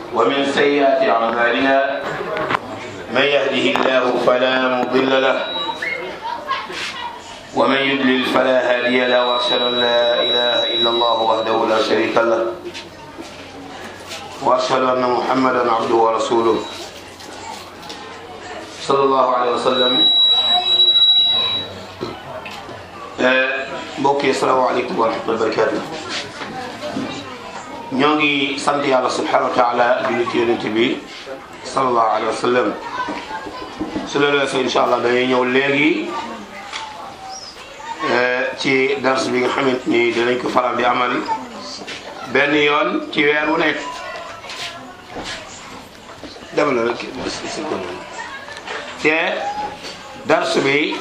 ومن سيئات أعمالنا من يهده الله فلا مضل له ومن يضلل فلا هادي له وأشهد أن لا إله إلا الله وحده لا شريك له وأشهد أن محمدا عبده ورسوله صلى الله عليه وسلم mbokk yi asalaamaaleykum wa rahmatulah barakaatu ñoo ngi sant yàlla subhanahu wa taala julli ci yonent bi sallallahu alayhi wa sallam su loolu weesoo incha allah dañuy ñëw léegi ci dars bi nga xamante ni dinañ ko faral di amal benn yoon ci weer wu nekk demal la rek te dars bi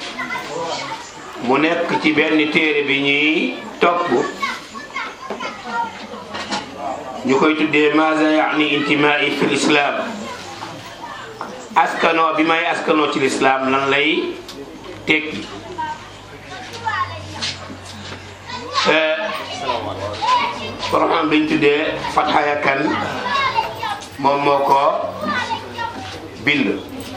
mu nekk ci benn téere bi ñuy topp ñu koy tuddee maza yaani intimai fi l'islam askanoo bi may askanoo ci l'islam lan lay tekki programme bi ñu tuddee Fatxaya Kan moom moo ko bind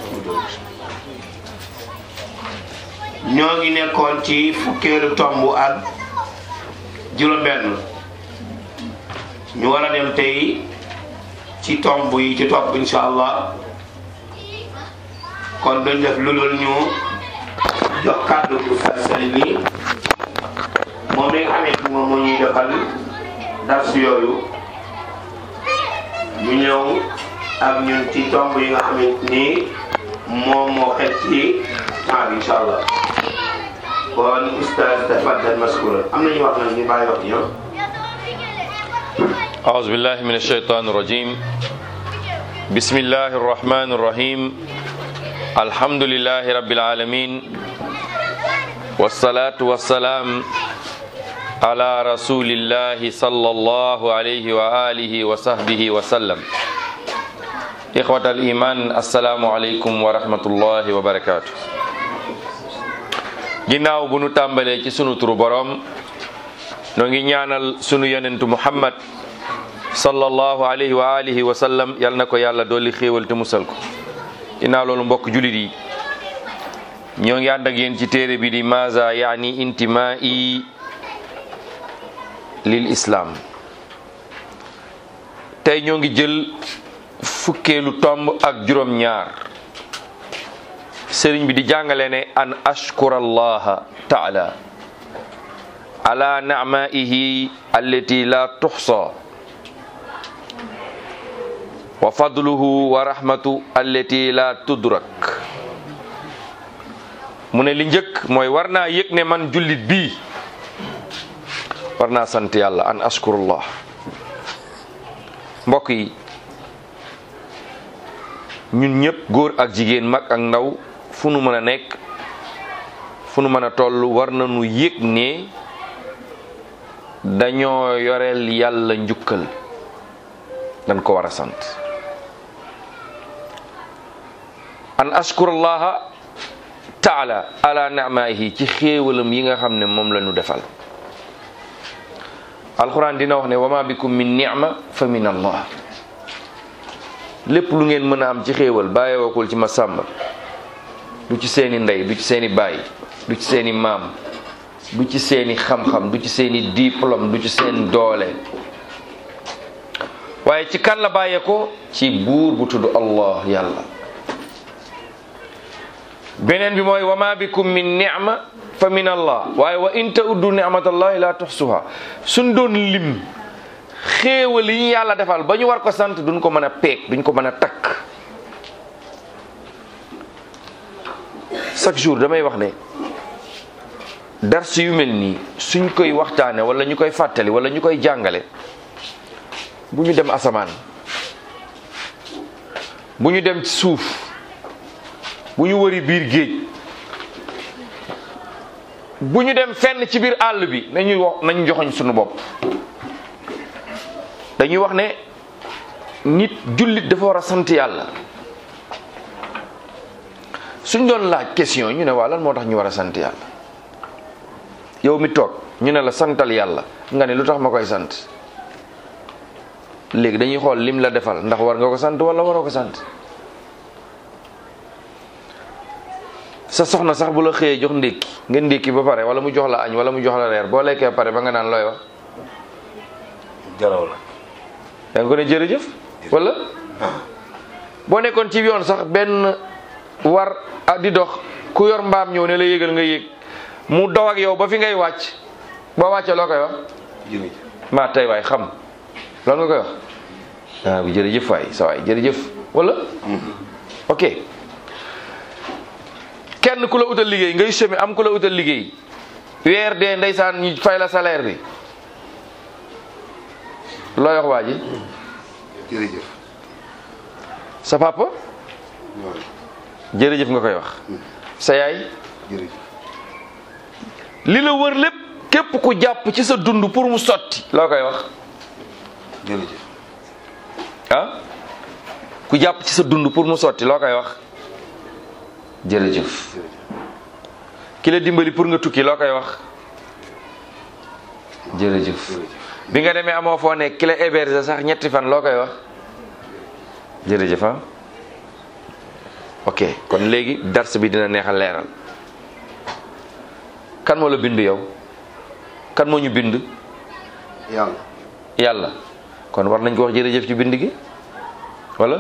ñoo ngi nekkoon ci fukkeelu tomb ak juróom-benn ñu war a dem tey ci tomb yi ci topp insha allah kon dañ def lu dul ñu jox kàddu bu sali bi moom mi nga xamante ni moom moo ñuy defal dars yooyu ñu ñëw ak ñun ci tomb yi nga xamante ni moom moo xet ci temps bi insha allah kon ustaz tafaddal maskura am na ñu wax nag ñu bàyyi wax ñoom أعوذ بالله من الشيطان الرجيم بسم الله الرحمن الرحيم الحمد لله رب العالمين والصلاة والسلام على رسول الله صلى الله عليه وآله وصحبه وسلم إخوة الإيمان السلام عليكم ورحمة الله وبركاته ginnaaw bu nu tàmbalee ci sunu turu boroom noo ngi ñaanal sunu yonentu muhammad sallallahu alayhi wa alihi wa sallam yal na ko yàlla dolli xéewal te musal ko ginnaaw loolu mbokk julit yi ñoo ngi ànd ak yéen ci téere bi di maza yaani intimai lil islam tey ñoo ngi jël fukkeelu tomb ak juróom ñaar sëriñ bi di jàngale ne an ashkura allaha taala ala nicmaihi allati la tuxsa wa fadluhu wa rahmatu allati la tudrak mu ne li njëkk mooy war naa yëg ne man jullit bii war naa sant yàlla an ashkurullah mbokk yi ñun ñëpp góor ak jigéen mag ak ndaw fu nu mën a nekk fu nu mën a toll war nañu yëg ne dañoo yoreel yàlla njukkal dañ ko war a sant an ashkurallaha taala ala ni'maihi ci xéewalam yi nga xam ne moom la ñu defal alquran dina wax ne wama bikum min ni'ma fa min allah lépp lu ngeen mën a am ci xéewal bàyyeewakul ci ma sàmba du ci seeni ndey du ci seeni baay du ci seeni maam du ci seeni xam-xam du ci seeni diplôme du ci seen doole waaye ci kan la bàyyee ko ci buur bu tudd allah yàlla beneen bi mooy wa ma bikum min ni'ma fa min allah waaye wa in ta'uddu ni'matallahi la tuhsuha suñ doon lim xéewal yi ñu yàlla defal ba ñu war ko sant duñ ko mën a peeg duñ ko mën a takk chaque jour damay wax ne dars yu mel nii suñ koy waxtaane wala ñu koy fàttali wala ñu koy jàngale bu ñu dem asamaan bu ñu dem ci suuf bu ñu wëri biir géej bu ñu dem fenn ci biir àll bi nañuy wax nañ joxoñ suñu bopp dañuy wax ne nit jullit dafa war a sant yàlla suñ doon laaj question ñu ne waa lan moo tax ñu war a sant yàlla yow mi toog ñu ne la santal yàlla nga ne lu tax ma koy sant léegi dañuy xool lim la defal ndax war nga ko sant wala waroo ko sant sa soxna sax bu la xëyee jox ndékki nga ndékki ba pare wala mu jox la añ wala mu jox la reer boo lekkee pare ba nga naan looy wax jaraw la da nga ko ne jërëjëf wala boo nekkoon ci yoon sax benn war a di dox ku yor mbaam ñëw ne la yégal nga yéeg mu daw ak yow ba fi ngay wàcc boo wàccee loo koy wax jërëjëf maa tey waay xam loolu nga koy wax ah bi jërëjëf waay sa waay jërëjëf wala ok kenn ku la utal liggéey ngay semi am ku la utal liggéey weer dee ndeysaan ñu fay la salaire bi looy wax waa ji jërëjëf sa papa jërëjëf nga koy wax sa yaay jërëjëf li la wër lépp képp ku jàpp ci sa dund pour mu sotti loo koy wax jërëjëf ah ku jàpp ci sa dund pour mu sotti loo koy wax jërëjëf ki la dimbali pour nga tukki loo koy wax jërëjëf bi nga demee amoo foo nekk ki la héberger sax ñetti fan loo koy wax jërëjëf ah ok kon léegi dars bi dina neexal leeral kan moo la bind yow kan moo ñu bind yàlla yàlla kon war nañ ko wax jërëjëf ci bind gi wala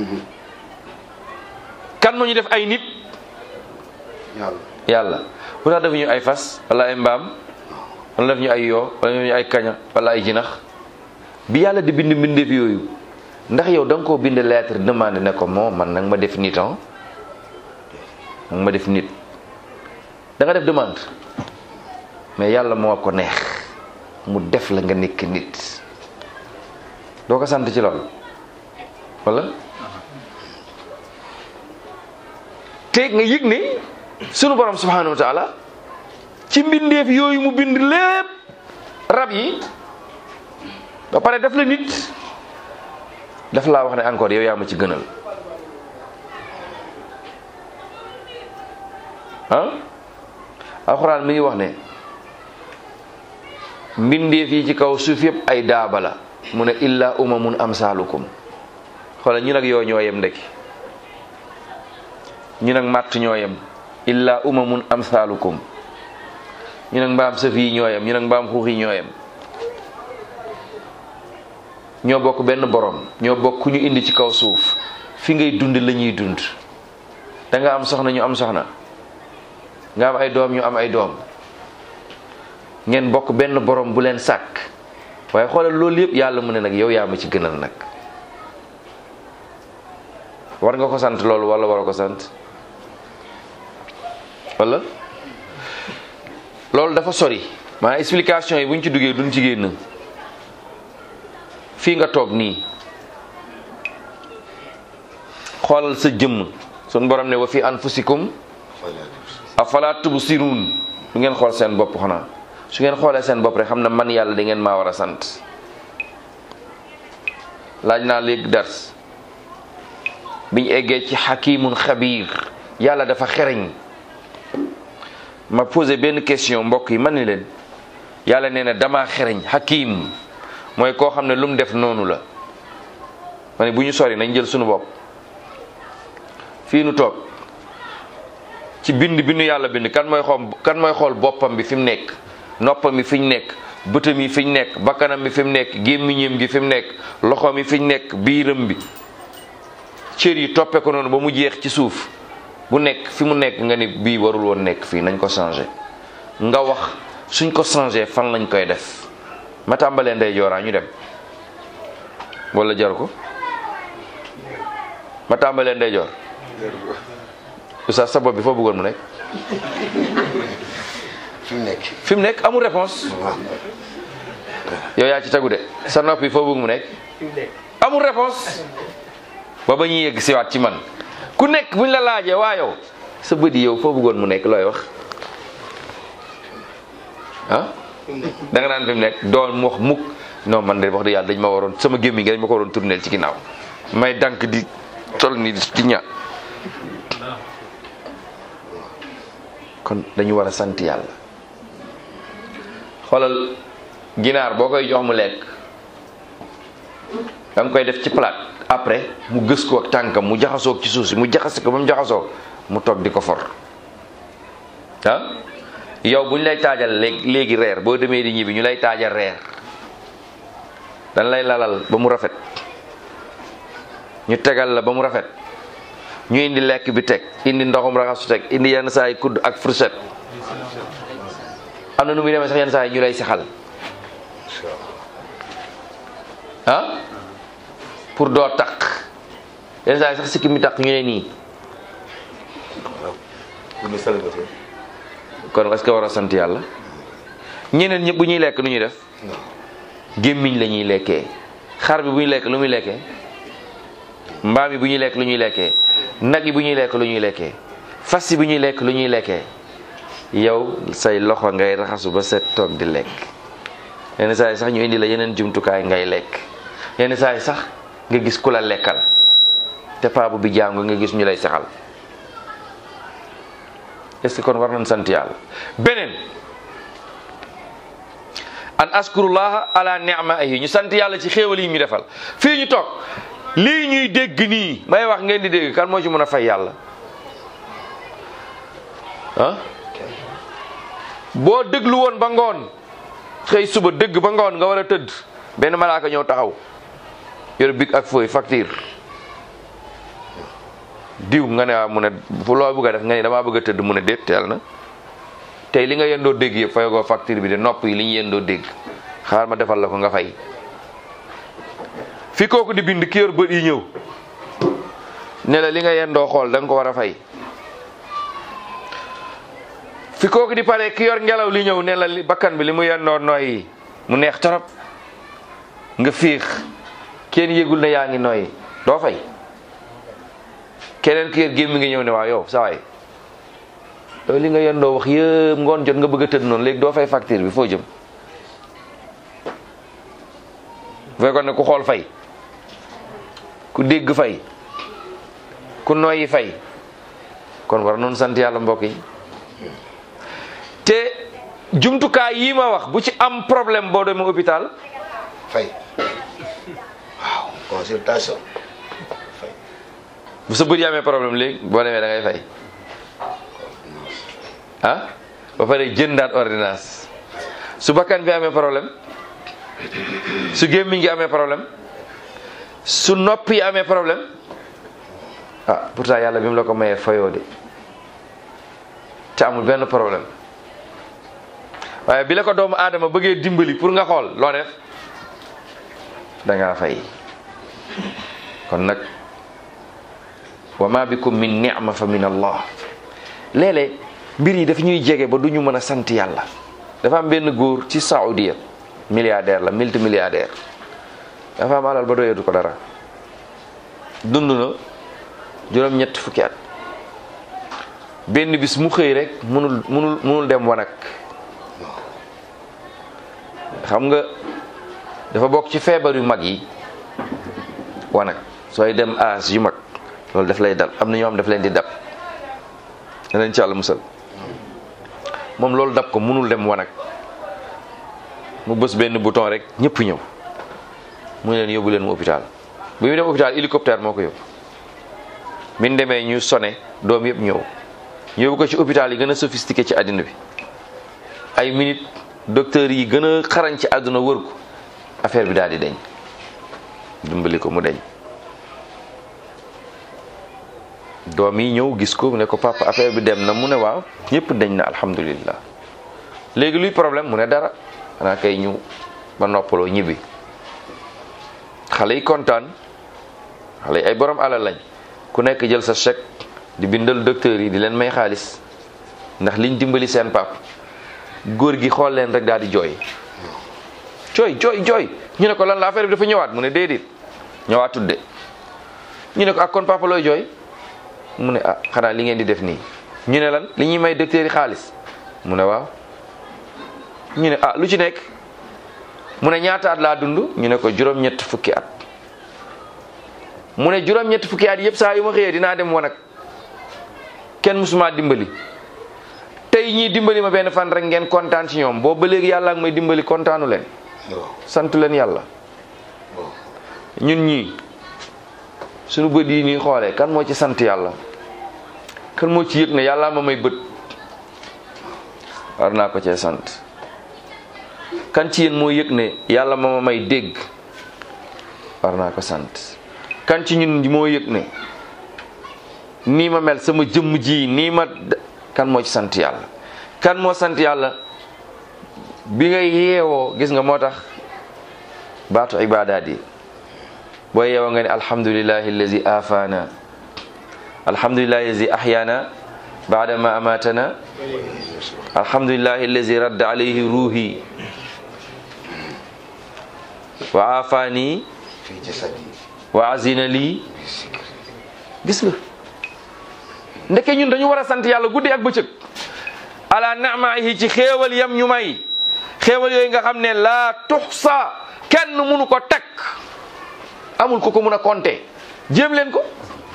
kan moo ñu def ay nit yàlla yàlla bu tax defuñu ay fas wala ay mbaam wala def ñu ay yoo wala def ñu ay kaña wala ay jinax bi yàlla di bind mbindeef yooyu ndax yow da nga koo bind lettre demande ne ko moo man nag ma def nit ah nag ma def nit da nga def demande mais yàlla moo ko neex mu def la nga nekk nit doo ko sant ci loolu wala te nga yëg ne sunu borom subhanahu wa taala ci mbindeef yooyu mu bind lépp rab yi ba pare def la nit daf laa wax ne encore yow yaa ma ci gënal ah alxuraan mi ngi wax ne mbindeef yi ci kaw suuf yëpp ay daaba la mu ne illa umamun amsalukum xoolal ñu nag yoo ñoo yem ndekki ñu nag màtt ñoo yem illa umamun amsalukum ñu nag mbaam sëf yi ñoo yem ñu nag mbaam xuux yi ñoo yem ñoo bokk benn borom ñoo bokk ku ñu indi ci kaw suuf fi ngay dund la ñuy dund da nga am soxna ñu am soxna nga am ay doom ñu am ay doom ngeen bokk benn borom bu leen sàkk waaye xoolal loolu yëpp yàlla mu ne nag yow yaa ma ci gënal nag war nga ko sant loolu wala war ko sant wala loolu dafa sori maanaam explication yi bu ñu ci duggee duñ ci génn fii nga toog nii xoolal sa jëmm sun borom ne wa fi anfusikum afala tubsirun du ngeen xool seen bopp xanaa su ngeen xoolee seen bopp rek xam na man yàlla da ngeen maa war a sant laaj naa léegi dars biñ eggee ci xakimun xabiir yàlla dafa xereñ ma posé benn question mbokk yi man ni leen yàlla nee na damaa xereñ xakim mooy koo xam ne lu mu def noonu la ma ne bu ñu sori nañ jël sunu bopp fii nu toog ci bind bi nu yàlla bind kan mooy xool kan mooy xool boppam bi fi mu nekk noppam bi fi ñu nekk bëtam yi fi ñu nekk bakkanam bi fi mu nekk gémmiñam gi fi mu nekk loxoom yi fi ñu nekk biiram bi cër yi toppe ko noonu ba mu jeex ci suuf bu nekk fi mu nekk nga ni bii warul woon nekk fii nañ ko changé nga wax suñ ko changé fan lañ koy def ma tàmbalee ndey jooraa ñu dem wala jar ko ma tàmbalee ndey joor oustaz sa bopp bi foo bëggoon mu nekk fi mu nekk fi mu nekk amul réponse yow yaa ci tegu de sa nopp yi foo bëgg mu nekk amul réponse ba ba ñuy yegg siwaat ci man ku nekk buñ la laajee waa yow sa bët yi yow foo bëggoon mu nekk looy wax ah da nga naan fi mu nekk doon mu wax mukk non man de wax dëgg yàlla dañ ma waroon sama gémmiñ gi dañ ma ko waroon tourneel ci ginnaaw may dank di tol ni di ña kon dañu war a sant yàlla xoolal ginaar boo koy jox mu lekk da nga koy def ci palaat après mu gës ko ak tànkam mu jaxasoo ci suuf si mu jaxase ko ba mu jaxasoo mu toog di ko for ah yow bu ñu lay taajal léegi léegi reer boo demee di ñibbi ñu lay taajal reer dañ lay lalal ba mu rafet ñu tegal la ba mu rafet ñu indi lekk bi teg indi ndoxum raxasu teg indi yenn saa yi kudd ak fourchette am na nu muy demee sax yenn saa yi ñu lay sexal ah pour doo taq yenn saa yi sax sikki mi taq ñu ne nii pour ñu célébrer kon est-ce que war a sant yàlla ñeneen ñëpp bu ñuy lekk nu ñuy def gémmiñ la ñuy lekkee xar bi bu ñuy lekk lu muy lekkee mbaam yi bu ñuy lekk lu ñuy lekkee nag yi bu ñuy lekk lu ñuy lekkee fas yi bu ñuy lekk lu ñuy lekkee yow say loxo ngay raxasu ba set toog di lekk yenn saa yi sax ñu indi la yeneen jumtukaay ngay lekk yenn saa yi sax nga gis ku la lekkal te paabu bi jàngu nga gis ñu lay saxal est-ce que kon war nañ sant yàlla beneen an askurullaha ala ni'maihi ñu sant yàlla ci xéewal yi ñu defal fii ñu toog lii ñuy dégg nii may wax ngeen di dégg kan moo ci mën a fay yàlla ah boo déglu woon ba ngoon xëy suba dégg ba ngoon nga war a tëdd benn malaaka ñëw taxaw yor big ak fooy facture diw nga ne waaw mu ne fu loo bëgg a def nga ne damaa bëgg a tëdd mu ne déet teel na tey li nga yendoo dégg yëpp fayagoo facture bi de nopp yi li ñu yendoo dégg xaar ma defal la ko nga fay fi kooku di bind ki yor bët yi ñëw ne la li nga yendoo xool da nga ko war a fay fi kooku di pare ki yor ngelaw li ñëw ne la li bakkan bi li mu yendoo nooyi mu neex torop nga fiix kenn yëgul ne yaa ngi nooyi doo fay keneen ki yor gémmi nga ñëw ne waaw yow sa waay yow li nga yendoo wax yëpp ngoon jot nga bëgg a tëdd noonu léegi doo fay facture bi foo jëm bu fekkoon ne ku xool fay ku dégg fay ku noyyi fay kon war noonu sant yàlla mbokk yi te jumtukaay yi ma wax bu ci am problème boo demee hôpital fay waaw consultation fay bu sa bët yi amee problème léegi boo demee da ngay fay ah ba pare jëndaat ordonnance su bakkan bi amee problème su gémmiñ gi amee problème su nopp yi amee problème ah pourtant yàlla bi mu la ko mayee fayoo de te amul benn problème waaye bi la ko doomu aadama bëggee dimbali pour nga xool loo def da ngaa fay kon nag wa ma bikum min ni'ma fa min allah léeg-léeg mbir yi daf ñuy jege ba du ñu mën a sant yàlla dafa am benn góor ci Saoudia milliardaire la multimilliardaire dafa am alal ba doyatu ko dara dund na juróom-ñett fukki at benn bis mu xëy rek munul munul munul dem wanag xam nga dafa bokk ci feebar yu mag yi wanag sooy dem aas yu mag loolu daf lay dal am na ñoo xam daf leen di dab na leen ci àlla musal moom loolu dab ko munul dem wanag mu bës benn bouton rek ñëpp ñëw mu ne leen yóbbu leen mu hôpital bu ñu dem hôpital hélicoptère moo ko yóbbu bi ñu demee ñu sone doom yëpp ñëw yóbbu ko ci hôpital yi gën a sophistiqué ci àddina bi ay minute docteur yi gën a xarañ ci àdduna wër ko affaire bi daal di deñ dimbali ko mu deñ doom yi ñëw gis ko ne ko papa affaire bi dem na mu ne waaw ñëpp deñ na alhamdulillah léegi luy problème mu ne dara xanaa kay ñu ba noppaloo ñibbi xale yi kontaan xale yi ay borom alal lañ ku nekk jël sa chèque di bindal docteur yi di leen may xaalis ndax liñ dimbali seen pap góor gi xool leen rek daal di jooy jooy jooy jooy ñu ne ko lan la affaire bi dafa ñëwaat mu ne déedéet ñëwaat tudde ñu ne ko ak kon papa looy jooy mu ne ah xanaa li ngeen di def nii ñu ne lan li ñuy may docteur yi xaalis mu ne waaw ñu ne ah lu ci nekk mu ne ñaata at laa dund ñu ne ko juróom-ñett fukki at mu ne juróom-ñett fukki at yëpp saa yu ma xëyee dinaa dem wanag kenn musuma dimbali tey ñii dimbali ma benn fan rek ngeen kontaan ci ñoom boobu ba léegi yàlla ak may dimbali kontaanu leen waaw sant leen yàlla waaw ñun ñii suñu bët yi nii xoolee kan moo ci sant yàlla kan moo ci yëg ne yàlla ma may bët war naa ko cee sant kan ci yéen moo yëg ne yàlla ma ma may dégg war naa ko sant kan ci ñun moo yëg ne nii ma mel sama jëmm ji nii ma kan moo ci sant yàlla kan moo sant yàlla bi nga yeewoo gis nga moo tax baatu ibaadaat yi boo yeewoo nga ne alhamdulillahi allazi afaana alhamdulillahi allazi ahyaana baada ma amatana alhamdulillahi allazi radda alayhi ruuhi wa afaani fii ci sat yi wa azina lii gis nga ndeke ñun dañu war a sant yàlla guddi ak bëccëg ala naamaihi ci xéewal yam ñu may xéewal yooyu nga xam ne laa tuxsa kenn mënu ko takk amul ko ko mun a compter jéem leen ko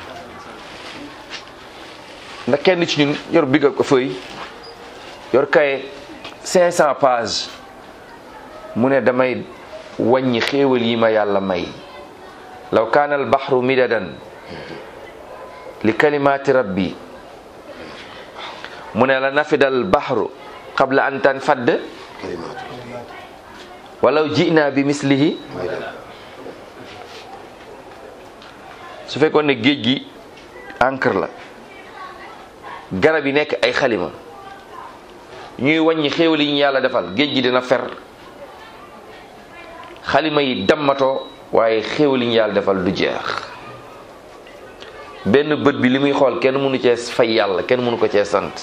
ndax kenn ci ñun yor bigga ko feuille yor kaye 500 pages mu ne damay wàññi xéewal yi ma yàlla may law kaana al baxru midadan li kalimaati rabbi mu ne la nafida al baxru qabla an tanfadd kalimaatu walaw jina bi mislihi mooy dem su fekkoon ne géej gi encre la garab yi nekk ay xalima ñuy wàññi xéewal yi ñu yàlla defal géej gi dina fer xalima yi dammatoo waaye xéewal yi ñu yàlla defal du jeex benn bët bi li muy xool kenn mënu cee fay yàlla kenn mënu ko cee sant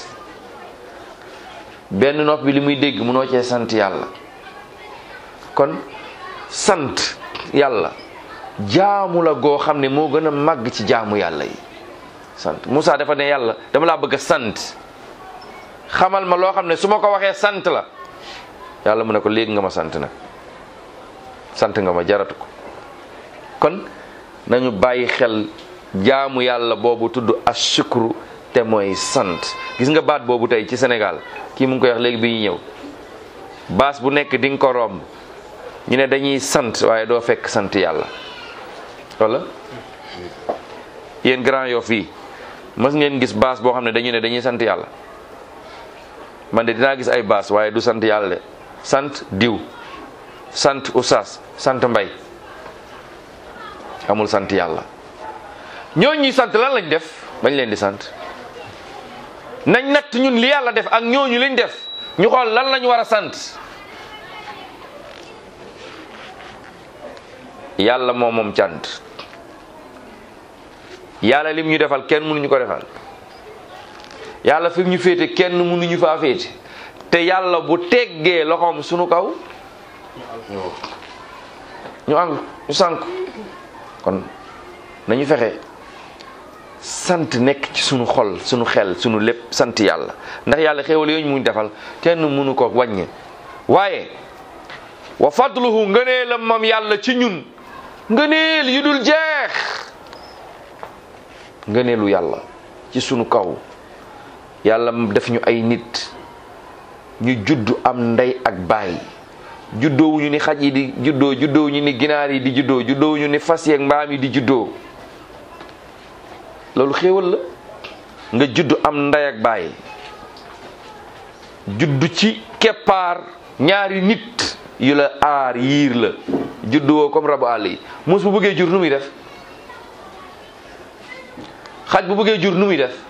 benn nopp bi li muy dégg mënoo cee sant yàlla kon sant yàlla jaamu la goo xam ne moo gën a màgg ci jaamu yàlla yi sant Moussa dafa ne yàlla dama laa bëgg a sant xamal ma loo xam ne su ma ko waxee sant la yàlla mu ne ko léegi nga ma sant nag sant nga ma jaratu ko kon nañu bàyyi xel jaamu yàlla boobu tudd ashukru te mooy sant gis nga baat boobu tey ci Sénégal kii mu ngi koy wax léegi bi ñuy ñëw baas bu nekk di nga ko romb ñu ne dañuy sant waaye doo fekk sant yàlla wala yéen Grand Yoff fii mës ngeen gis baas boo xam ne dañu ne dañuy sant yàlla man de dinaa gis ay baas waaye du sant yàlla de sant diw sant oustaz sant mbay amul sant yàlla ñooñu ñuy sant lan lañ def bañ leen di sant nañ natt ñun li yàlla def ak ñooñu liñ def ñu xool lan lañ war a sant yàlla moo moom cant yàlla lim ñu defal kenn mënuñu ko defal yàlla fi mu ñu féete kenn mënuñu faa féete te yàlla bu teggee loxoom sunu kaw ñu àngu ñu sànk kon nañu fexe sant nekk ci sunu xol sunu xel sunu lépp sant yàlla ndax yàlla xéewal yooyu mu defal kenn mënu ko wàññe waaye wa fadluhu ngëneelam moom yàlla ci ñun ngëneel yu dul jeex ngëneelu yàlla ci sunu kaw yàlla def ñu ay nit ñu judd am ndey ak baay juddoowuñu ni xaj yi di juddoo juddoowuñu ni ginaar yi di juddoo juddoowuñu ni fas yeeg mbaam yi di juddoo loolu xéewal la nga judd am ndey ak baay judd ci keppaar ñaari nit yu la aar yiir la judduwoo comme rabu àll yi mus bu bëggee jur nu muy def xaj bu bëggee jur nu muy def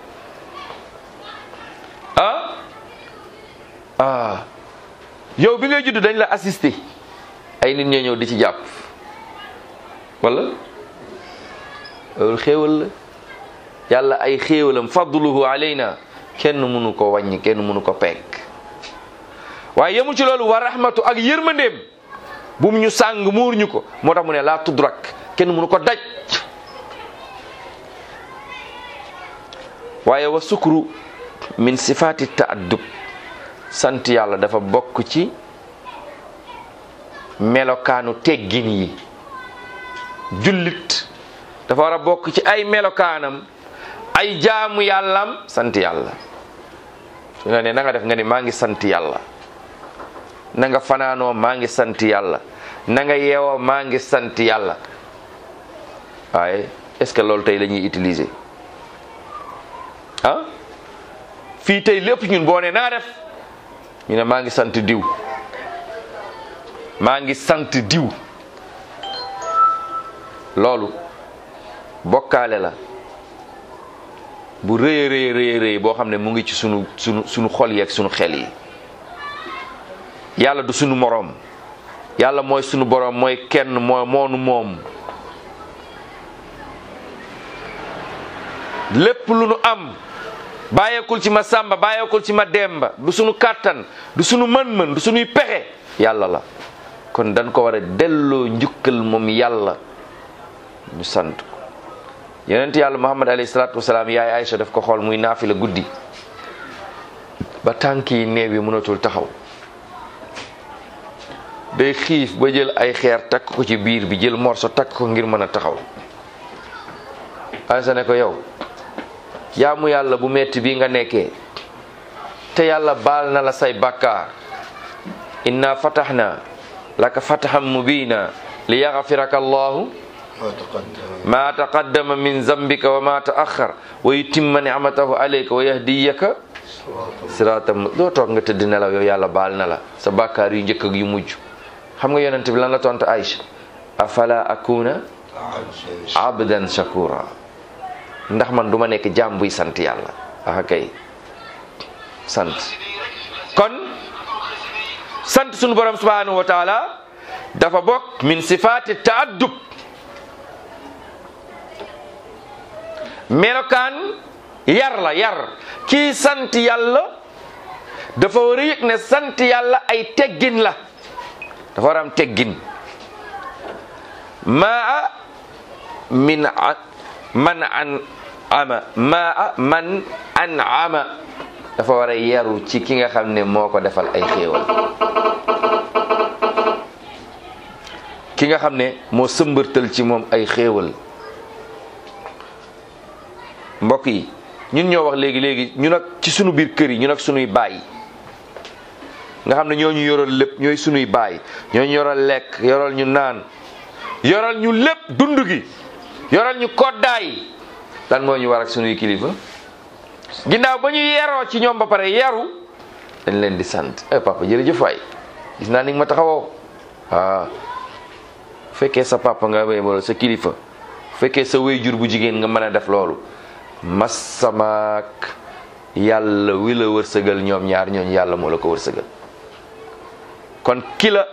ah ah yow bi ngay judd dañ la assister ay nit ñoo ñëw di ci jàpp wala loolu xéewal la yàlla ay xéewalam fadluhu alayna kenn mënu ko wàññi kenn mënu ko peeg waaye yemu ci loolu wa rahmatu ak yërmandeem bu mu ñu sàng muur ñu ko moo tax mu ne laa tudrak kenn mënu ko daj waaye wa sukru min sifaati taaddub sant yàlla dafa bokk ci melokaanu teggin yi jullit dafa war a bokk ci ay melokaanam ay jaamu yàllam sant yàlla su nga ne na nga def nga ne maa ngi sant yàlla na nga fanaanoo maa ngi sant yàlla na nga yeewoo maa ngi sant yàlla waaye est-ce que loolu tey la ñuy utiliser ah fii tey lépp ñun boo ne naa def ñu ne maa ngi sant diw maa ngi sant diw loolu bokkaale la bu rëy a rëy rëy rëy boo xam ne mu ngi ci sunu sunu sunu xol yi ak sunu xel yi yàlla du sunu moroom yàlla mooy sunu boroom mooy kenn moo moonu moom lépp lu nu am bàyyeekul ci ma sàmba bàyyeekul ci ma demba du sunu kàttan du sunu mën-mën du sunuy pexe yàlla la kon dañ ko war a delloo njukkal moom yàlla ñu sant ko yonent yàlla muhammad alayhi salaatu wasalaam yaay Aïcha daf ko xool muy naafila guddi ba tànk yi néew yi mënatul taxaw day xiif ba jël ay xeer takk ko ci biir bi jël morso takk ko ngir mën a taxaw Aïcha ne ko yow jaamu yàlla bu metti bi nga nekkee te yàlla baal na la say bàkkaar inna fataxna laka fataxan mubina li yaxfiraka allahu ما تقدم ma taqaddama min zambika wa ma taaxar wa yutimma nicmatahu alayka wa yahdiyaka siraatam doo toog nga tëdd nelaw yow yàlla baal na la sa bàkkaar yu njëkk ak yu mujj xam nga yonent bi lan la tontu Aïcha afala akuna abdan shakura ndax man duma nekk jaam buy sant yàlla ah kay sant kon sant sunu borom subhanahu wa taala dafa bokk min sifaati taaddub melokaan yar la yar kii sant yàlla dafa war a yëg ne sant yàlla ay teggin la dafa war a am teggin maa min a man an ama maa man an ama dafa war a yaru ci ki nga xam ne moo ko defal ay xéewal ki nga xam ne moo sëmbërtal ci moom ay xéewal mbokk yi ñun ñoo wax léegi léegi ñun ak ci sunu biir kër yi ñun ak sunuy baay nga xam ne ñoo ñu yoral lépp ñooy sunuy baay ñoo ñu yoral lekk yoral ñu naan yoral ñu lépp dund gi yoral ñu koddaay lan moo ñu war ak sunuy kilifa ginnaaw ba ñu yeroo ci ñoom ba pare yaru dañ leen di sant eh papa jërëjëf waay gis naa ni nga ma taxawoo waaw fekkee sa papa nga wala sa kilifa fekkee sa wéyjur bu jigéen nga mën a def loolu masamaak yàlla wi la wërsëgal ñoom ñaar ñooñu yàlla moo la ko wërsëgal kon ki la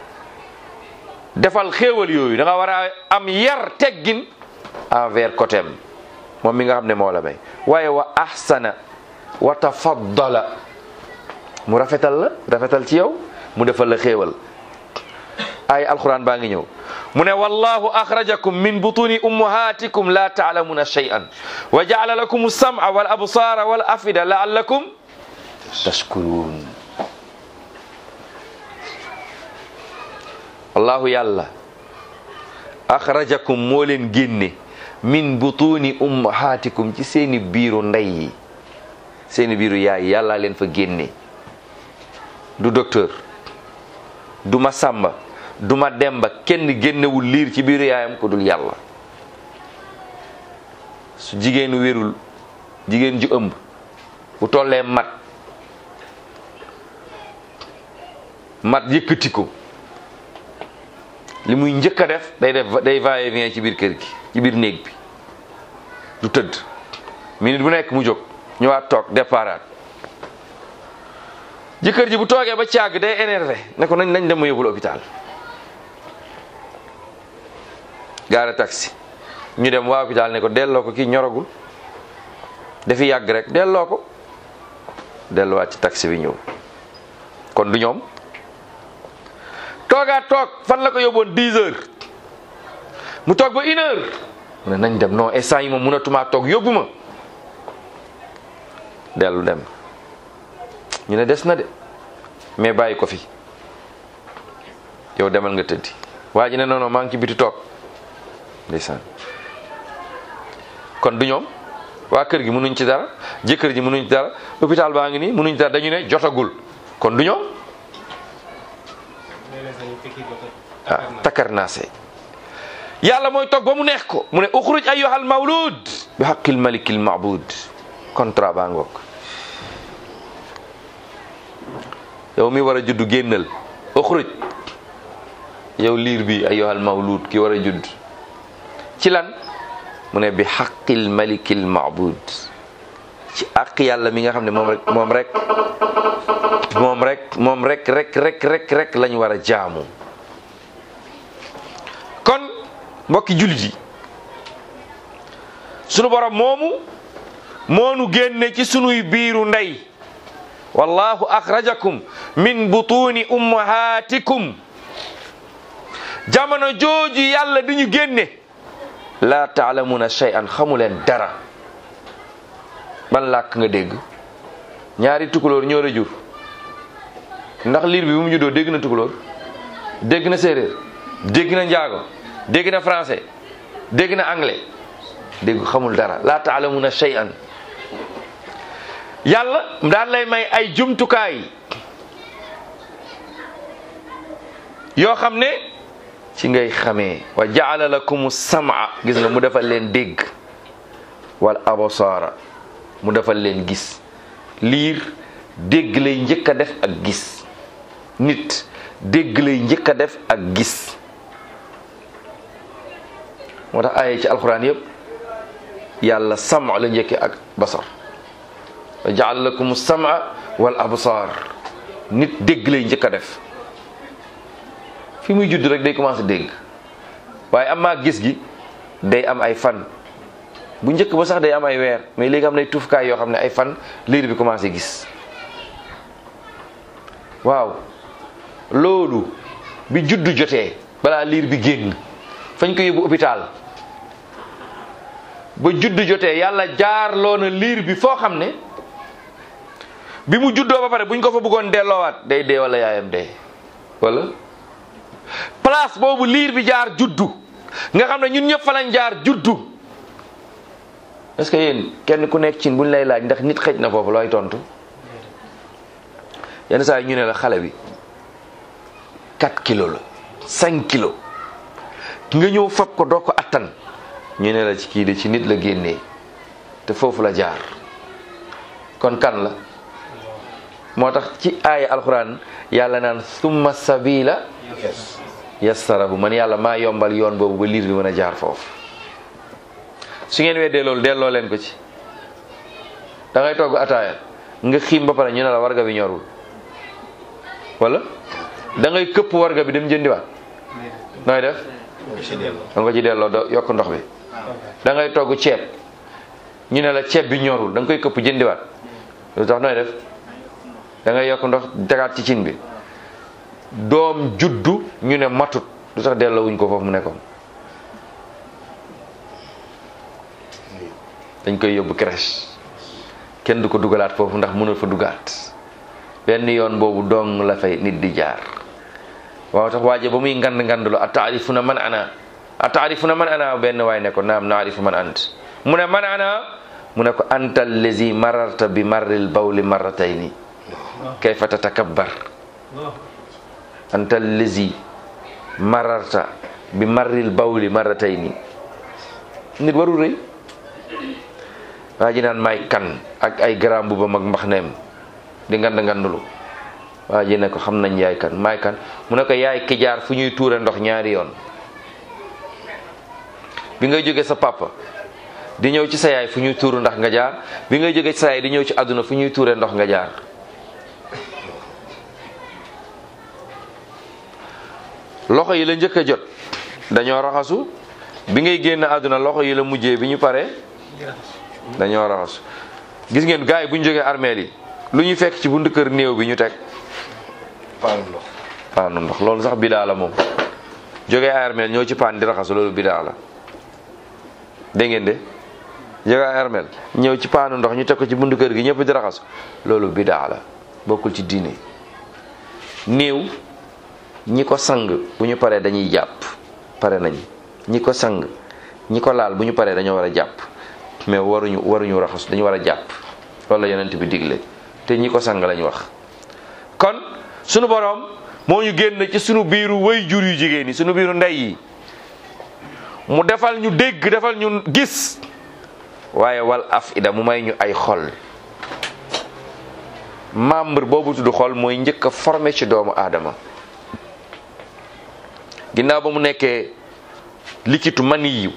defal xéewal yooyu da nga war a am yar teggin envers côté am moom mi nga xam ne moo la may waaye wa ahsana wa tafaddala mu rafetal la rafetal ci yow mu defal la xéewal ay alquran baa ngi ñëw mu ne wallahu axrajakum min butuni ummahatikum la taalamuna shay'an wa jaala lakum alsam'a wal absara wal afida laallakum tashkurun wallahu yàlla axrajakum moo leen génne min butuni ummahatikum ci seeni biiru ndey yi seeni biiru yaay yàlla leen fa génne du docteur du ma sàmba du ma demba kenn génnewul liir ci biiru yaayam ko dul yàlla su jigéenu wérul jigéen ju ëmb bu tollee mat mat yëkkati ko li muy njëkk a def day def day va et vient ci biir kër gi ci biir néeg bi du tëdd minute bu nekk mu jóg ñëwaat toog déparaat jëkkër ji bu toogee ba càgg day énervé ne ko nañ nañ dem ma yóbbul hôpital gaara taxi ñu dem waa hôpital ne ko delloo ko kii ñoragul dafi yàgg rek delloo ko delluwaat ci taxi bi ñëw kon du ñoom toogaat toog fan la ko yóbboon 10 heures mu toog ba une heure mu ne nañ dem non instant yi moom mënatumaa toog yóbbu ma dellu dem ñu ne des na de mais bàyyi ko fi yow demal nga tëddi waa ji ne non non maa ngi ci biti toog ndeysaan kon du ñoom waa kër gi mënuñ ci dara jëkkër ji mënuñ ci dara hôpital baa ngi nii mënuñ ci dara dañu ne jotagul kon du ñoom ah takkar naase yàlla mooy toog ba mu neex ko mu ne uxruj ayyuhal mawlud bi haqqil malikil ma'bud contrat baa ngoog yow mi war a judd génnal uxruj yow liir bi ayyuhal mawlud ki war a judd ci lan mu ne bi haqqil malikil ma'bud ci àq yàlla mi nga xam ne moom rek moom rek moom rek moom rek rek rek rek rek lañ war a jaamu kon mbokki jullit yi sunu borom moomu moonu génne ci sunuy biiru ndey wallahu akhrajakum min butuni ummahatikum jamono jooju yàlla di ñu génne la taalamuna shay'an xamuleen dara ban làkk nga dégg ñaari tukulóor ñoo la jur ndax liir bi bu mu juddoo dégg na tukulóor dégg na séeréer dégg na njaago dégg na français dégg na anglais dégg xamul dara la taalamuna shay'an yàlla daan lay may ay jumtukaay yoo xam ne ci ngay xamee wa jaala lakum sama gis nga mu defal leen dégg wal absaara mu defal leen gis liir dégg lay njëkk a def ak gis nit dégg lay njëkk a def ak gis moo tax aaye ci alxuraan yëpp yàlla sama la njëkke ak basar wa jaala lakum sama wal absaar nit dégg lay njëkk a def fi muy judd rek day commencé dégg waaye am maa gis gi day am ay fan bu njëkk ba sax day am ay weer mais léegi am nay tuufkaay yoo xam ne ay fan liir bi commencé gis waaw loolu bi juddu jotee balaa liir bi génn fañ ko yóbbu hôpital ba juddu jotee yàlla jaarloo na liir bi foo xam ne bi mu juddoo ba pare buñ ko fa bëggoon delloowaat day dee wala yaayam dee wala place boobu liir bi jaar juddu nga xam ne ñun ñëpp fa lañ jaar juddu est-ce que yéen kenn ku nekk ci buñ lay laaj ndax nit xëj na foofu looy tontu yenn saa yi ñu ne la xale bi 4 kilos la 5 kilos nga ñëw fab ko doo ko attan ñu ne la ci kii de ci nit la génnee te foofu la jaar kon kan la moo tax ci aaya alxuraan yàlla naan summa sabila yassarahu man yàlla maa yombal yoon boobu ba liir bi mën a jaar foofu su ngeen weddee loolu delloo leen ko ci da ngay togg ataaya nga xiim ba pare ñu ne la warga bi ñorul wala da ngay këpp warga bi dem jëndiwaat nooy def da nga ko ci delloo do yokk ndox bi da ngay togg ceeb ñu ne la ceeb bi ñorul da nga koy këpp jëndiwaat lu tax nooy def da ngay yokk ndox tegaat ci cin bi doom juddu ñu ne matut lu tax delloo wuñ ko foofu mu nekkoon dañ koy yóbbu crèche kenn du ko dugalaat foofu ndax mënul fa dugaat benn yoon boobu dong la fay nit di jaar waaw tax waaje ba muy ngand ngandlu a taarifuna man ana a taarifuna man ana benn waay ne ko naam naarifu man ant mu ne man ana mu ne ko anta allazi mararta bi marril bawli marratayni kayfa tatakabbar anta allazi mararta bi marril bawli marratayni nit warul rëy waa ji naan may kan ak ay garam bu ba mag mbaxneem di ngand ngandulu waa ji ne ko xam nañ yaay kan may kan mu ne ko yaay ki jaar fu ñuy tuure ndox ñaari yoon bi ngay jóge sa papa di ñëw ci sa yaay fu ñuy tuuru ndax nga jaar bi ngay jóge ci sa yaay di ñëw ci àdduna fu ñuy tuure ndox nga jaar loxo yi la njëkk a jot dañoo raxasu bi ngay génn àdduna loxo yi la mujjee bi ñu paree dañoo raxasu gis ngeen gars yi bu ñu jógee armeel yi lu ñuy fekk ci buntu kër néew bi ñu teg paanu ndox paanu ndox loolu sax bidaa la moom jógee ay armeel ñoo ci paan di raxasu loolu bidaa la dégg ngeen de jógee ay armeel ñëw ci paanu ndox ñu teg ko ci buntu kër gi ñëpp di raxasu loolu bidaa la bokkul ci diine néew ñi ko sang bu ñu paree dañuy jàpp pare nañ ñi ko sang ñi ko laal bu ñu paree dañoo war a jàpp mais waruñu waruñu raxas dañu war a jàpp loolu la yonent bi digle te ñi ko sang lañ wax kon sunu boroom moo ñu génn ci sunu biiru way jur yu jigéen yi sunu biiru ndey yi mu defal ñu dégg defal ñu gis waaye wal afida mu may ñu ay xol membre boobu tudd xol mooy njëkk a formé ci doomu aadama ginnaaw ba mu nekkee likitu maniyu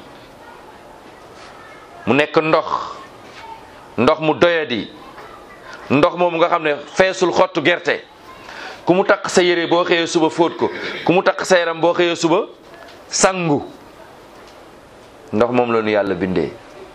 mu nekk ndox ndox mu doyadi ndox moomu nga xam ne feesul xottu gerte ku mu takk sa yére boo xëyee suba fóot ko ku mu takk sa yaram boo xëyee suba sangu ndox moom la nu yàlla bindee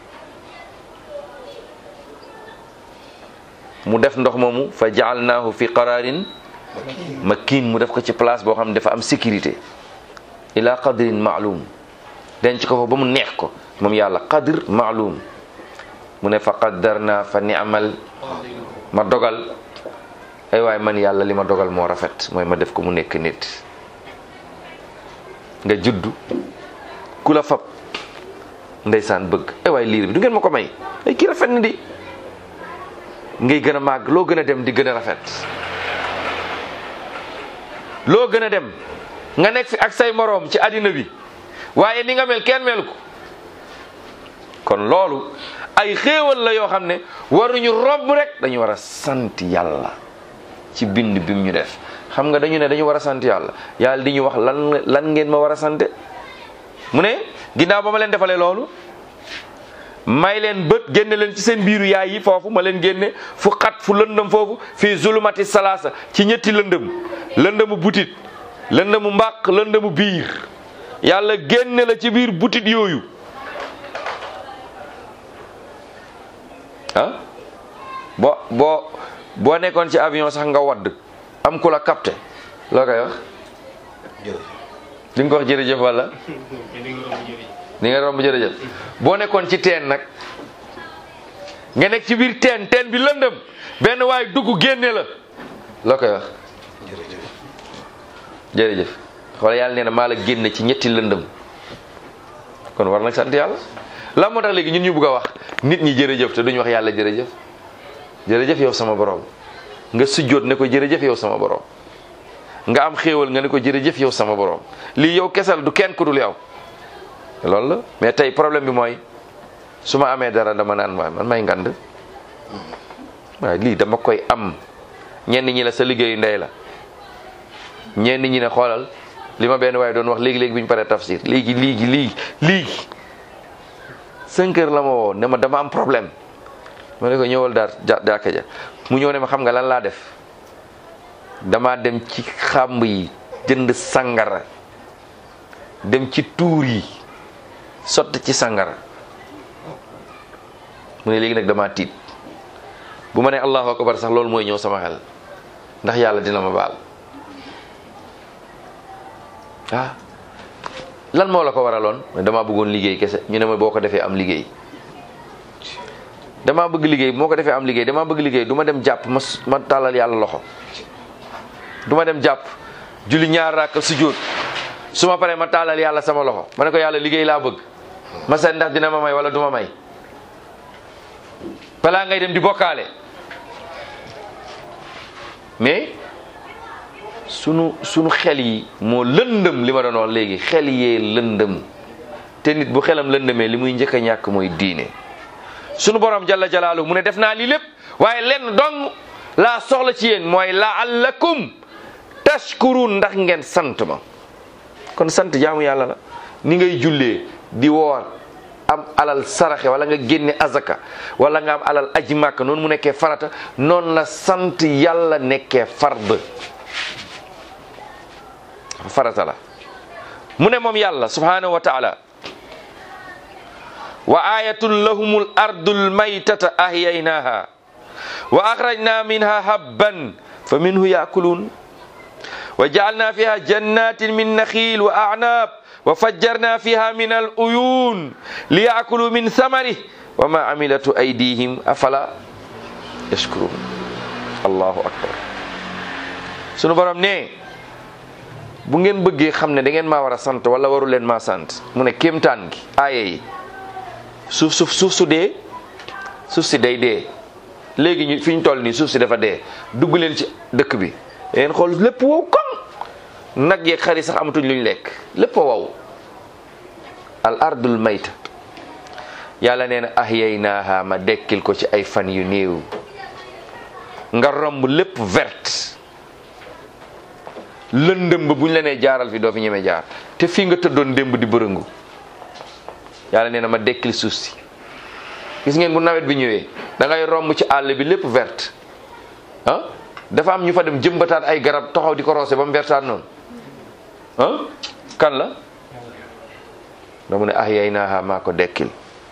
mu def ndox moomu fa jaalnaahu fi qararin makin mu def ko ci place boo xam ne dafa am sécurité ila qadrin maalum denc ko fa ba mu neex ko moom yàlla qadr maalum mu ne fa qaddarna fa ni'mal ma dogal ay waay man yàlla li ma dogal moo rafet mooy ma def ko mu nekk nit nga juddu ku la fab ndeysaan bëgg ay waay liir bi du ngeen ma ko may ay kii rafet na di ngay gën a màgg loo gën a dem di gën a rafet loo gën a dem nga nekk fi ak say moroom ci àddina bi waaye ni nga mel kenn mel ko kon loolu ay xéewal la yoo xam ne waruñu romb rek dañu war a sant yàlla ci bind bi mu ñu def xam nga dañu ne dañu war a sant yàlla yàlla di ñu wax lan lan ngeen ma war a sante mu ne ginnaaw ba ma leen defalee loolu may leen bët génne leen ci seen biiru yaay yi foofu ma leen génne fu xat fu lëndëm foofu fii zulumati salaasa ci ñetti lëndëm lëndëmu butit lëndëmu mbàq lëndëmu biir yàlla génne la ci biir butit yooyu ah boo boo boo nekkoon ci avion sax nga wadd am ku la capté loo koy wax di nga ko wax jërëjëf wala di nga romb jërëjëf boo nekkoon ci teen nag nga nekk ci biir teen teen bi lëndëm benn waay dugg génne la loo koy wax jërëjëf xoolal yàlla nee na maa la génne ci ñetti lëndëm kon war nag sant yàlla la moo tax léegi ñun ñu bugg a wax nit ñi jërëjëf te duñu wax yàlla jërëjëf jërëjëf yow sama borom nga sujjóot ne ko jërëjëf yow sama borom nga am xéewal nga ne ko jërëjëf yow sama borom lii yow kesal du kenn ku dul yow loolu la mais tey problème bi mooy su ma amee dara dama naan waay man may ngand waaye lii dama koy am ñenn ñi la sa liggéeyu ndey la ñenn ñi ne xoolal li ma benn waaye doon wax léegi léegi bi ñu paree tafsir léegi léegi léegi léegi cinq heures la ma woo ne ma dama am problème ma ne ko ñëwal daar jàkka ja mu ñëw ne ma xam nga lan laa def dama dem ci xàmb yi jënd sangara dem ci tuur yi sotti ci sangara mu ne léegi nag dama tiit bu ma ne allahu akbar sax loolu mooy ñëw sama xel ndax yàlla dina ma baal ah lan moo la ko waraloon damaa bëggoon liggéey kese ñu ne ma boo ko defee am liggéey damaa bëgg liggéey moo ko defee am liggéey damaa bëgg liggéey du ma dem jàpp ma ma tàllal yàlla loxo du ma dem jàpp julli ñaar rakk sujjóot su ma paree ma tàllal yàlla sama loxo ma ne ko yàlla liggéey laa bëgg ma seet ndax dina ma may wala du ma may balaa ngay dem di bokkaale mais sunu sunu xel yi moo lëndëm li ma doon wax léegi xel yee lëndëm te nit bu xelam lëndëmee li muy njëkk a ñàkk mooy diine sunu borom jalla jalaalu mu ne def naa lii lépp waaye lenn dong laa soxla ci yéen mooy laallakum tashkurun ndax ngeen sant ma kon sant jaamu yàlla la ni ngay jullee di woor am alal saraxe wala nga génne azaka wala nga am alal aji màkk noonu mu nekkee farata noonu la sant yàlla nekkee fard farata la mu ne moom yàlla subhanahu wa taala wa ayatun lahumul ardul maytata ahyaynaha wa akhrajna minha habban fa minhu yakulun wa ja'alna fiha jannatin min nakhil wa a'nab wa fajjarna fiha min al uyun liyakulu min thamarih wa ma amilatu aydihim afala yashkurun allahu akbar sunu borom ne bu ngeen bëggee xam ne da ngeen maa war a sant wala waru leen maa sant mu ne kéemtaan gi aaye yi suuf suuf suuf su dee suuf si day dee léegi ñu fi ñu toll nii suuf si dafa dee dugg leen ci dëkk bi ngeen xool lépp wow kon nag yeeg xar yi sax amatuñ luñ lekk lépp a wow al ardul mayta yàlla nee na ahyaynaaha ma dekkil ko ci ay fan yu néew nga romb lépp verte lëndëm ba bu ñu la nee jaaral fi doo fi ñeme jaar te fii nga tëddoon démb di bërëngu yàlla nee na ma dekkil suuf si gis ngeen bu nawet bi ñëwee da ngay romb ci àll bi lépp verte ah dafa am ñu fa dem jëmbataat ay garab taxaw di ko roose ba mu vertaat noonu ah kan la da mu ne ahyaynaaha maa ko dekkil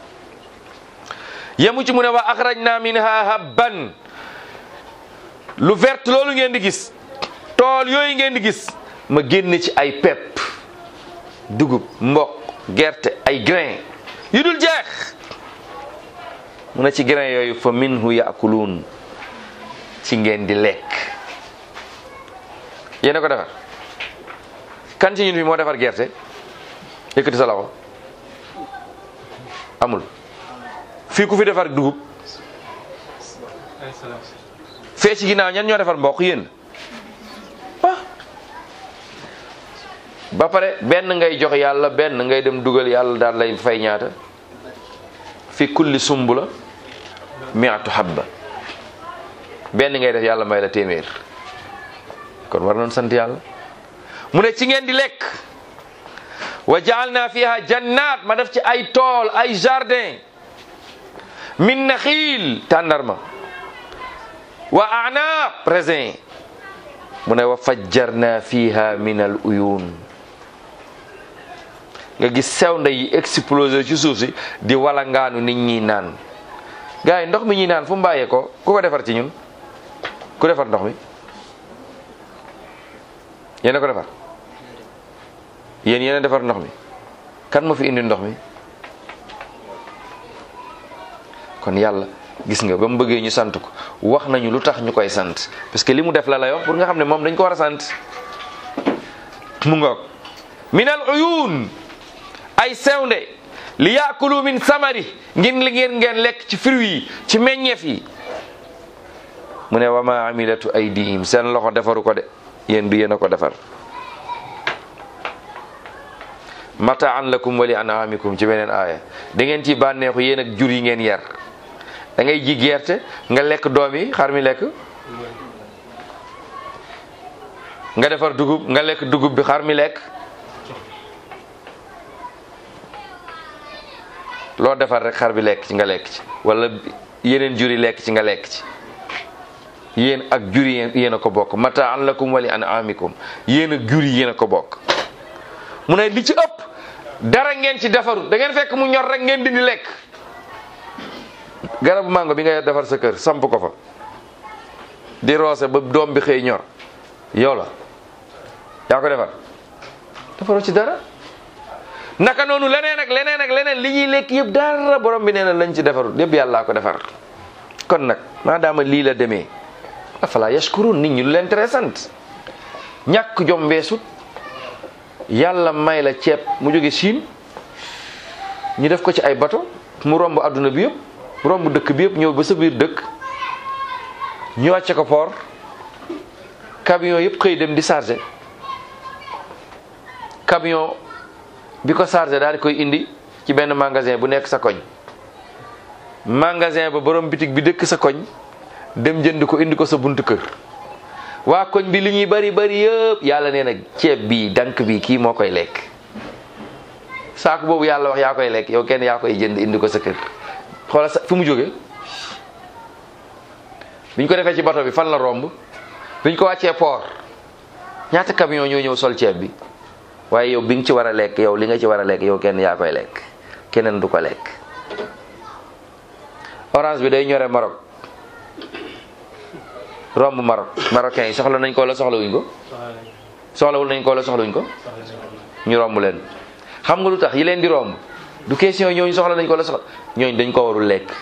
yemu ci mu ne wa axrajna minha habban lu verte loolu ngeen di gis tool yooyu ngeen di gis ma génn ci ay pepp dugub mboq gerte ay grain yu dul jeex mu ne ci grain yooyu fa minhu yaakuluun ci ngeen di lekk yéena ko defar kan ci ñun fi moo defar gerte yëkkati sa loxo amul fii ku fi defar dugub fee ci ginnaaw ñan ñoo defar mboq yéen ah ba pare benn ngay jox yàlla benn ngay dem dugal yàlla daal lay fay ñaata fi kulli sumbula miatu habba benn ngay def yàlla may la téeméer kon war noon sant yàlla mu ne ci ngeen di lekk wa jaalna fiha jannat ma def ci ay tool ay jardin min naxiil tàndarma wa anaab raisin mu ne wa fajjarna fiha min al uyun nga gis sew nda yi explosé ci suuf si di walangaanu nit ñi naan gars yi ndox mi ñuy naan fu mu bàyyee ko ku ko defar ci ñun ku defar ndox mi yéen a ko defar yéen yéen a defar ndox mi kan moo fi indi ndox mi kon yàlla gis nga ba mu bëggee ñu sant ko wax nañu lu tax ñu koy sant parce que li mu def la lay wax pour nga xam ne moom dañ ko war a sant mu ngoog min al uyun ay sewnde li yaakulu min samari ngeen li ngeen ngeen lekk ci fruit yi ci meññeef yi mu ne wa ma amilatu aydihim seen loxo defaru ko de yéen du yéen a ko defar mataan lakum wali anamikum ci beneen aaya da ngeen ci bànneexu yéen ak jur yi ngeen yar da ngay ji gerte nga lekk doom yi xar mi lekk nga defar dugub nga lekk dugub bi xar mi lekk loo defar rek xar bi lekk ci nga lekk ci wala yeneen jur yi lekk ci nga lekk ci yéen ak jur yi yéen a ko bokk mataan lakum wali anamikum yéen ak jur yi yéen a ko bokk mu ne li ci ëpp dara ngeen ci defaru da ngeen fekk mu ñor rek ngeen dindi lekk garabu mango bi nga defar sa kër samp ko fa di roose ba doom bi xëy ñor yow la yaa ko defar defaroo ci dara naka noonu leneen ak leneen ak leneen li ñuy lekk yëpp dara borom bi nee na lañ ci defarul yëpp yàllaa ko defar kon nag maadaama lii la demee afala yashkurun nit ñi lu leen tere sant ñàkk jom weesut yàlla may la ceeb mu jóge Chine ñu def ko ci ay bato mu romb adduna bi yëpp romb dëkk bi yëpp ñëw ba sa biir dëkk ñu wàcce ko port camion yëpp xëy dem di chargé camion bi ko chargé daal di koy indi ci benn magasin bu nekk sa koñ magasin ba borom bitig bi dëkk sa koñ dem jënd ko indi ko sa buntu kër waa koñ bi li ñuy bari bari yëpp yàlla nee na ceeb bi dank bi kii moo koy lekk saako boobu yàlla wax yaa koy lekk yow kenn yaa koy jënd indi ko sa kër xoola sa fi mu jóge biñ ko defee ci bato bi fan la romb biñ ko wàccee port ñaata camion ñoo ñëw sol ceeb bi waaye yow bi nga ci war a lekk yow li nga ci war a lekk yow kenn yaa koy lekk keneen du ko lekk orange bi day ñore Maroc romb Maroc marocain yi soxla nañ ko wala soxlawuñ ko soxlawul nañ ko wala soxlawuñ ko ñu romb leen xam nga lu tax yi leen di romb du question ñooñu soxla nañ ko wala soxla ñooñu dañ ko warul lekk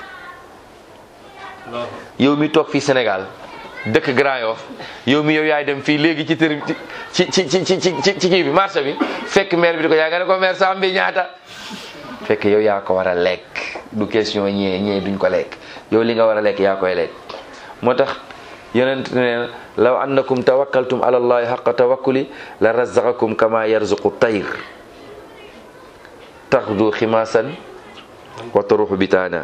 yow mi toog fii Sénégal dëkk Grand Yoff yow mi yow yaay dem fii léegi ci tër ci ci ci ci ci ci kii bi marché bi fekk maire bi di ko yaa nga ne ko maire sam bi ñaata fekk yow yaa ko war a lekk du question ñee ñee duñ ko lekk yow li nga war a lekk yaa koy lekk moo tax yonent ne law annakum tawakkaltum ala allahi haqqa tawakkuli la razaqakum kama yarzuqu tayr taxdu ximaasan wa taruxu bitaana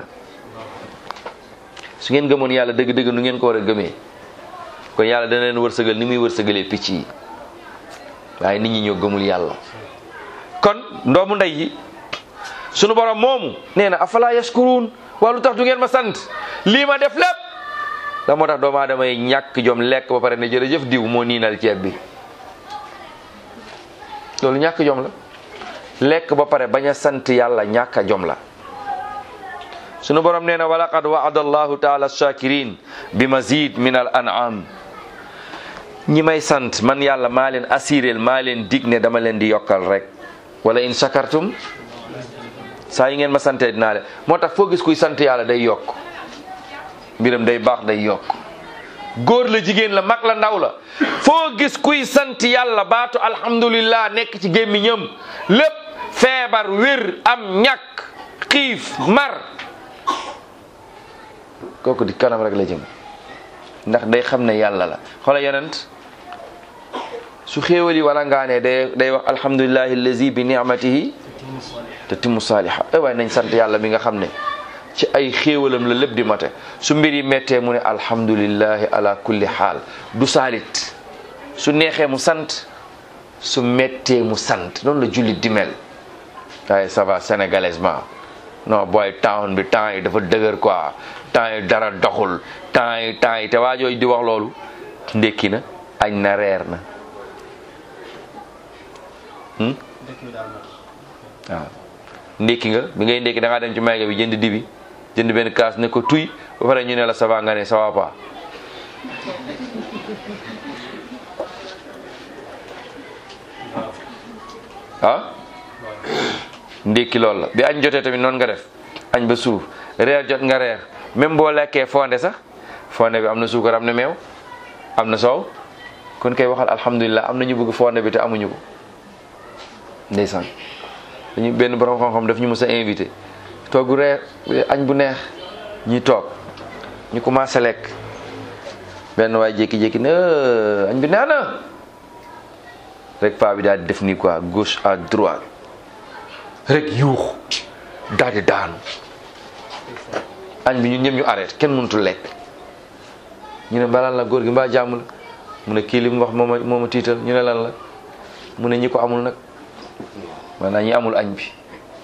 su ngeen gëmoon yàlla dëgg-dëgg nu ngeen ko war a gëmee kon yàlla dana leen wërsëgal ni muy wërsëgalee picc yi waaye nit ñi ñoo gëmul yàlla kon ndoomu ndey yi sunu borom moomu nee na afala yashkuruun waa lu tax du ngeen ma sant lii ma def lépp la moo tax doomu aadama yi ñàkk jom lekk ba pare ne jërëjëf diw moo niinal ceeb bi loolu ñàkk jom la lekk ba pare bañ a sant yàlla ñàkk a jom la sunu borom nee na walaqad waada allahu taala shakirin bi mazid min al an'am ñi may sant man yàlla maa leen assurel maa leen dig ne dama leen di yokkal rek wala in shakartum saa yi ngeen ma santee dinaa leen moo tax foo gis kuy sant yàlla day yokk mbiram day baax day yokk góor la jigéen la mag la ndaw la foo gis kuy sant yàlla baatu alhamdulillah nekk ci gémmiñam lépp feebar wér am ñàkk xiif mar kooku di kanam rek la jëm ndax day xam ne yàlla la xoola yonent su xéewali wala ngaane day day wax alhamdulillahi allazi bi ni'matihi tatimmu saaliha ay waaye nañ sant yàlla mi nga xam ne ci ay xéewalam la lépp di mate su mbir yi méttee mu ne alhamdulillahi ala kulli xaal du saalit su neexee mu sant su méttee mu sant noonu la jullit di mel waaye ça va sénégalaisement non booy town bi temps yi dafa dëgër quoi temps yi dara doxul temps yi temps yi te waajooju di wax loolu ndékki na añ na reer na waaw ndékki nga bi ngay ndékki da ngaa dem ci mayga bi jënd dibi jënd benn kaas ne ko tuy ba pare ñu ne la ça va nga ne ça va pas ah ndékki loolu la bi añ jotee tamit noonu nga def añ ba suuf reer jot nga reer même boo lekkee fonde sax fonde bi am na suukar am na meew am na soow kon kay waxal alhamdulilah am na ñu bëgg fonde bi te amuñu ko ndeysaan dañu benn borom xam-xam daf ñu mës a invité togg reer añ bu neex ñi toog ñu commencé lekk benn waay jékki-jékki ne añ bi neex na rek paa bi daal di def nii quoi gauche à droite rek yuux daal di daanu añ bi ñun ñëpp ñu arrêté kenn mënutul lekk ñu ne balaa la góor gi mbaa jàmm la mu ne kii li mu wax mooma mooma tiital ñu ne lan la mu ne ñi ko amul nag maanaam ñi amul añ bi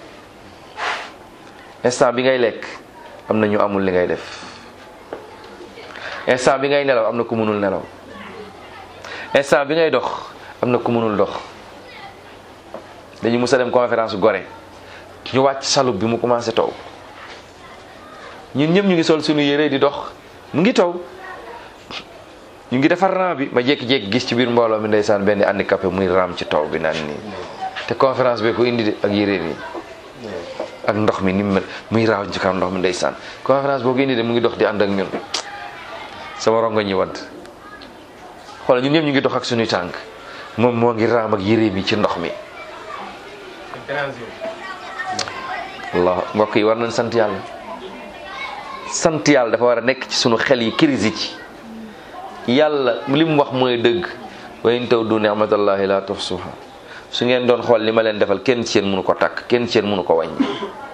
instant bi ngay lekk am na ñu amul li ngay def instant bi ngay nelaw am na ku mënul nelaw instant bi ngay dox am na ku mënul dox dañu mus a dem conférence gore ñu wàcc salub bi mu commencé taw ñun ñëpp ñu ngi sol suñu yére di dox mu ngi taw ñu ngi defar ram bi ma jékki-jékki gis ci biir mbooloo mi ndeysaan benn handicapé muy ram ci taw bi naan nii te conférence bi ko indi de ak yére yi ak ndox mi ni mu mel muy raaw ci kam ndox mi ndeysaan conférence boo ko indi de mu ngi dox di ànd ak ñun sama rongo ñi wadd xoolal ñun ñëpp ñu ngi dox ak suñuy tànk moom moo ngi raam ak yére mi ci ndox mi Allah mbokk yi war nañ sant yàlla sant yàlla dafa war a nekk ci sunu xel yi crise ci yàlla li mu wax mooy dëgg wa in tawdu ni'matallahi la tuhsuha su ngeen doon xool li ma leen defal kenn ci yéen mënu ko takk kenn ci yéen mënu ko wàññi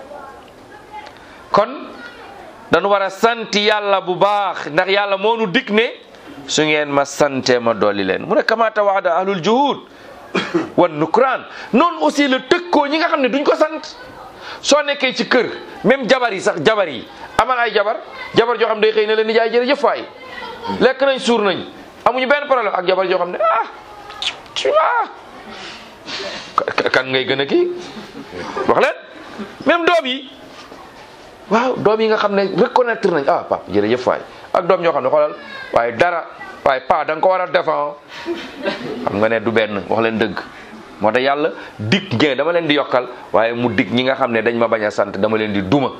kon dañu war a sant yàlla bu baax ndax yàlla moo nu dig ne su ngeen ma sante ma dolli leen mu ne kama tawaada ahlul juhud wan nukraan noonu aussi la tëkkoo ñi nga xam ne duñ ko sant soo nekkee ci kër même jabar yi sax jabar yi amal ay jabar jabar joo xam day xëy na leen ni jaay jërëjëf waay lekk nañ suur nañ amuñu benn problème ak jabar joo xam ne ah ah kan ngay gën a kii wax leen même doom yi waaw doom yi nga xam ne reconnaître nañ ah papa jërëjëf waay ak doom ñoo xam ne xoolal waaye dara waaye pa da nga ko war a defan xam nga ne du benn wax leen dëgg moo tax yàlla dig ngeen dama leen di yokkal waaye mu dig ñi nga xam ne dañ ma bañ a sant dama leen di duma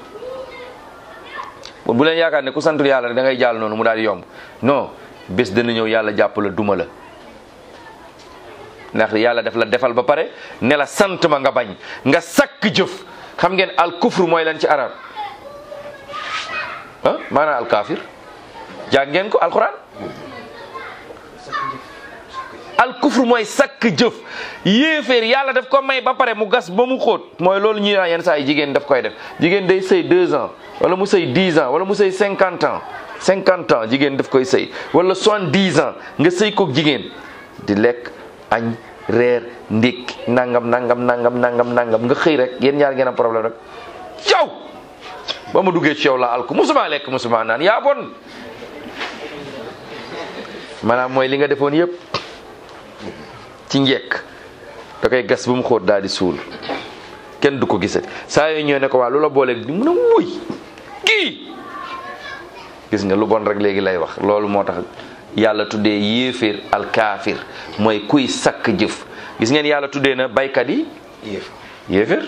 bu leen yaakaar ne ku santul yàlla da ngay jàll noonu mu daal di yomb non bés dana ñëw yàlla jàpp la duma la ndax yàlla def la defal ba pare ne la sant ma nga bañ nga sakk jëf xam ngeen al kufru mooy lan ci arab ah maanaam al kafir jàng ngeen ko alquran al kufru mooy sakk jëf yéeféer yàlla daf ko may ba pare mu gas ba mu xóot mooy loolu ñuy naan yenn saa yi jigéen daf koy def jigéen day sëy deux ans wala mu sëy dix ans wala mu sëy cinquante ans cinquante ans jigéen daf koy sëy wala soixante-dix ans nga sëy koog jigéen di lekk añ reer ndékki nangam nangam nangam nangam nangam nga xëy rek yéen ñaar ngeen am problème rek yow ba ma duggee ci yow la alku musuma lekk musuma naan yaa bon maanaam mooy li nga defoon yëpp ci njekk da koy gas bu mu xóot daal di suul kenn du ko gisati saa yooyu ñëw ne ko waa lu la booleeg di mun a wuy kii gis nga lu bon rek léegi lay wax loolu moo tax yàlla tuddee yéeféer alkaafir mooy kuy sakk jëf gis ngeen yàlla tuddee na baykat yi yéef yéeféer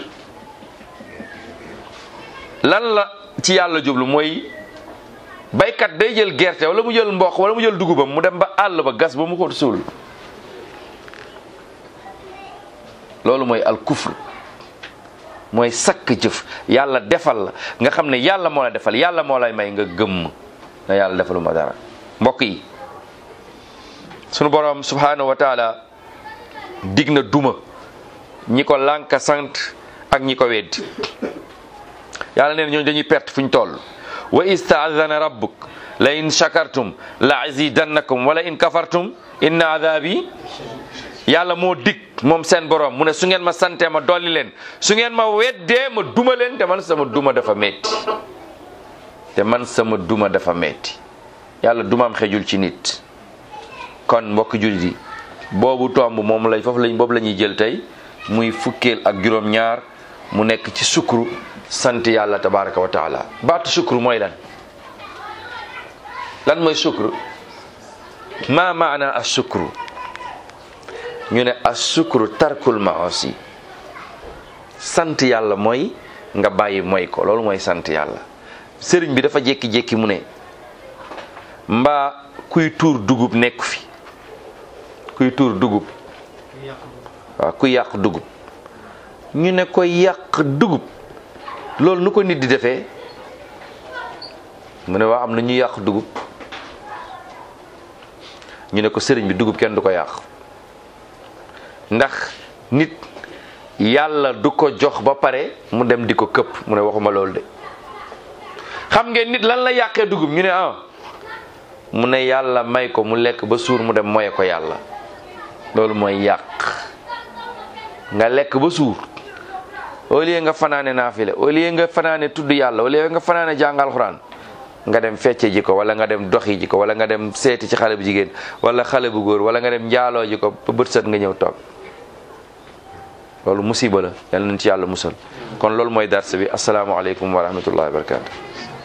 lan la ci yàlla jublu mooy baykat day jël gerte wala mu jël mboq wala mu jël dugubam mu dem ba àll ba gas ba mu xóot suul loolu mooy al kufr mooy sakk jëf yàlla defal la nga xam ne yàlla moo la defal yàlla moo lay may nga gëmm na yàlla defalu ma dara mbokk yi sunu borom subhanahu wa taala dig na duma ñi ko lànka sant ak ñi ko weddi yàlla neen ñooñu dañuy perte fu ñu toll wa istaadana rabbuk la in shakartum la azidannakum wala in kafartum inna adabi yàlla moo dig moom seen borom mu ne su ngeen ma santee ma dolli leen su ngeen ma weddee ma duma leen te man sama duma dafa metti te man sama duma dafa metti yàlla dumaam xejul ci nit kon mbokk jullit yi boobu tomb moom lay foofu lañ boobu la ñuy jël tey muy fukkeel ak juróom-ñaar mu nekk ci sukru sant yàlla tabaraka wa taala baatu sukru mooy lan lan mooy sukru ma maana as sukru ñu ne as sukru tarkul maasi sant yàlla mooy nga bàyyi mooy ko loolu mooy sant yàlla sëriñ bi dafa jékki-jékki mu ne mbaa kuy tuur dugub nekku fi kuy tuur dugub waaw kuy yàq dugub ñu ne ko yàq dugub loolu nu ko nit di defee mu ne waa am na ñu yàq dugub ñu ne ko sëriñ bi dugub kenn du ko yàq ndax nit yàlla du ko jox ba pare mu dem di ko këpp mu ne waxuma loolu de xam ngeen nit lan la yàqee dugub ñu ne ah mu ne yàlla may ko mu lekk ba suur mu dem moye ko yàlla loolu mooy yàq nga lekk ba suur au lieu nga fanaane naafile au lieu nga fanaane tudd yàlla au lieu nga fanaane jàngal xuraan nga dem fecce ji ko wala nga dem doxi ji ko wala nga dem seeti ci xale bu jigéen wala xale bu góor wala nga dem njaaloo ji ko ba bët set nga ñëw toog loolu musiba la yal nañ ci yàlla musal kon loolu mooy darse bi asalaamaaleykum wa rahmatullahi wa barakatu